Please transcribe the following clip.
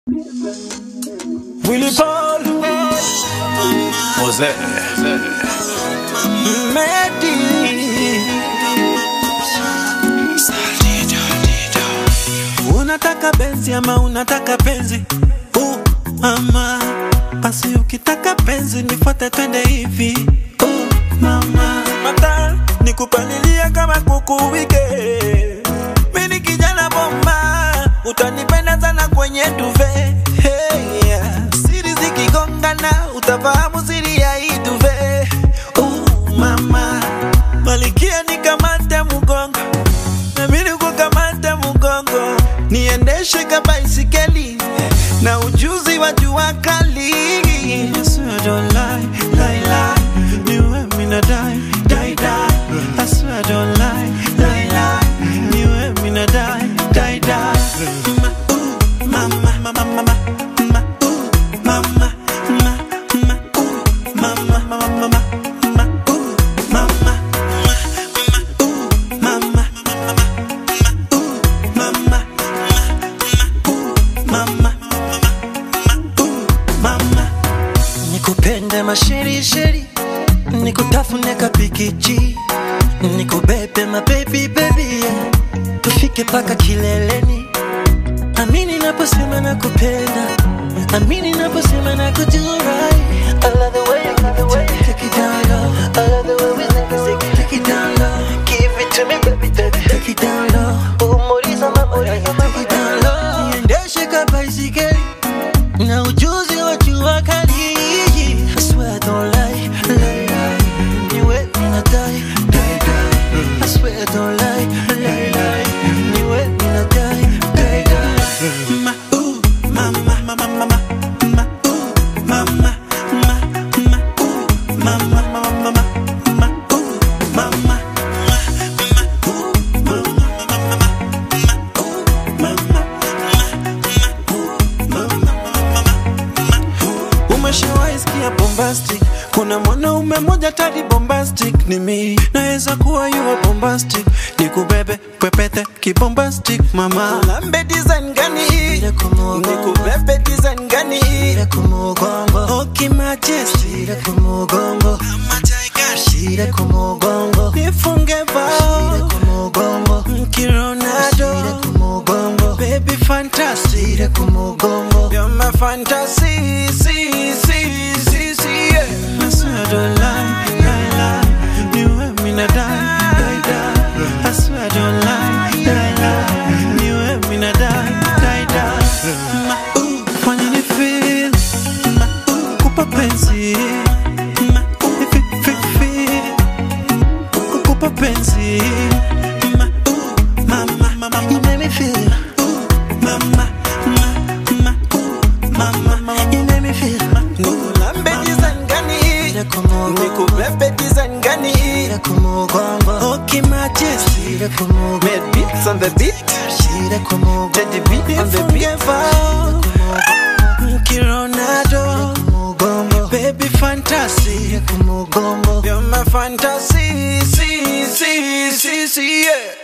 Willy Paul Jose Medi Unataka benzi ama unataka penzi uh, mama basi ukitaka penzi nifuate twende hivi uh, mama mata nikupalilia kama kuku wike mini kijana bomba utanipenda sana kwenye duve hey, yeah. siri zikigongana utafahamu siri ya hii duve uh, mama malikia nikamate mgongo nami nikukamate mgongo niendeshe kabaisikeli na ujuzi wa jua kali I swear I don't lie, lie, lie. Niwe mina die, die, die. I swear I don't lie, lie, lie. Niwe mina die, die, die. Ma, ooh, mama, mama, mama, ma, ooh, mama, ma, ma, ooh, mama, mama, mama, ma, ooh, mama, ma, ma, ooh, mama, mama, mama, mama nikupende masherisheri nikutafune kapikichi nikubebe mabebi bebi yeah. tufike paka kileleni amini naposema nakupenda amini naposema nakujurai I love the way you give it, take it, take it down low. I love the way we take it, take it, take it down low. Give it to me, baby, baby, take it down low. Umuriza mama, take it down low. Niendeshe kabaisikeli na ujuzi wa jua kali. I swear I don't lie, lie, lie. Niwe mina die, die, die. I swear I don't lie, lie, lie. Niwe mina die, die, die. Ma, ooh, mama, mama, mama, ma, ooh, mama, ma, ma, ooh, mama, mama, mama, ma, ooh, mama, ma, ma, ooh, mama, mama, mama, ma, ooh, mama, umeshawahi sikia bombastic kuna mwanaume moja tadi bombastic ni mi naweza kuwa yuwa bombastic nikubebe pepete kibombastic mama lambe design gani nikubebe design gani oki majesty nifunge bao mkironado baby fantastic You're my fantasy, see, see, see, see, yeah. I swear I don't lie, lie, lie. You and me not die, die, die. I swear I don't lie, lie, lie. You and me not die, die, die. Ma, ooh, fanya ni feel. Ma, ooh, kupa penzi. Ma, ooh, fi, fi, fi. Kukupa penzi. Ma, ooh, mama, mama, you make me feel. Ooh, mama, ma, ma, ooh, mama, mama, you make me feel. Nikulambe design gani? Nikubebe design gani? Okay, majesty. Made beats on the beat. Teddy beat on the beat. Kironado. Baby fantasy. You're my fantasy. See, see, see, see, yeah.